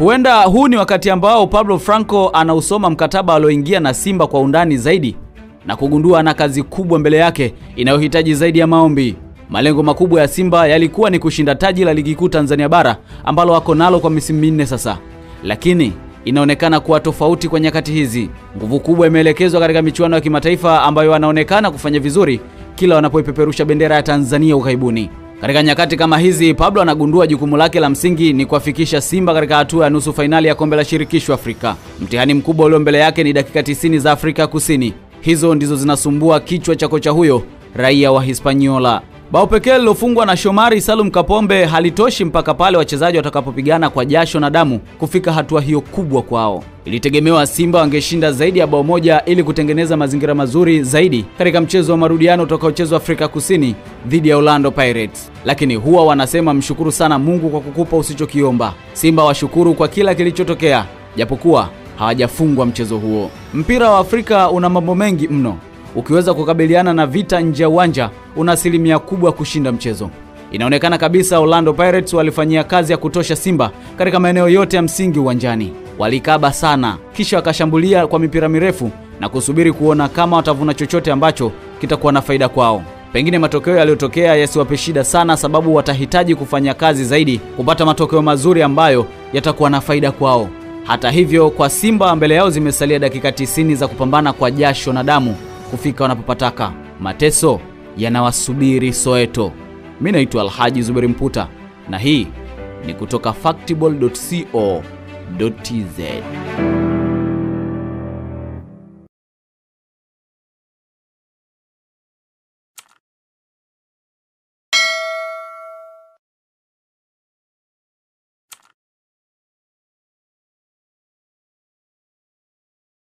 Huenda huu ni wakati ambao Pablo Franco anausoma mkataba alioingia na Simba kwa undani zaidi na kugundua ana kazi kubwa mbele yake inayohitaji zaidi ya maombi. Malengo makubwa ya Simba yalikuwa ni kushinda taji la ligi kuu Tanzania bara ambalo wako nalo kwa misimu minne sasa, lakini inaonekana kuwa tofauti kwa nyakati hizi. Nguvu kubwa imeelekezwa katika michuano ya kimataifa ambayo wanaonekana kufanya vizuri kila wanapoipeperusha bendera ya Tanzania ughaibuni. Katika nyakati kama hizi, Pablo anagundua jukumu lake la msingi ni kuwafikisha Simba katika hatua ya nusu fainali ya kombe la shirikisho Afrika. Mtihani mkubwa ulio mbele yake ni dakika 90 za Afrika Kusini. Hizo ndizo zinasumbua kichwa cha kocha huyo raia wa Hispaniola. Bao pekee lilofungwa na Shomari Salum Kapombe halitoshi mpaka pale wachezaji watakapopigana kwa jasho na damu kufika hatua hiyo kubwa kwao. Ilitegemewa Simba wangeshinda zaidi ya bao moja ili kutengeneza mazingira mazuri zaidi katika mchezo wa marudiano utakaochezwa Afrika Kusini dhidi ya Orlando Pirates. Lakini huwa wanasema mshukuru sana Mungu kwa kukupa usichokiomba. Simba washukuru kwa kila kilichotokea, japokuwa hawajafungwa mchezo huo. Mpira wa Afrika una mambo mengi mno. Ukiweza kukabiliana na vita nje ya uwanja, una asilimia kubwa kushinda mchezo. Inaonekana kabisa Orlando Pirates walifanyia kazi ya kutosha Simba katika maeneo yote ya msingi uwanjani. Walikaba sana, kisha wakashambulia kwa mipira mirefu na kusubiri kuona kama watavuna chochote ambacho kitakuwa na faida kwao. Pengine matokeo yaliyotokea yasiwape shida sana, sababu watahitaji kufanya kazi zaidi kupata matokeo mazuri ambayo yatakuwa na faida kwao. Hata hivyo, kwa Simba mbele yao zimesalia dakika 90 za kupambana kwa jasho na damu kufika wanapopataka. Mateso yanawasubiri Soweto. Mimi naitwa Alhaji Zuberi Mputa na hii ni kutoka factball.co.tz.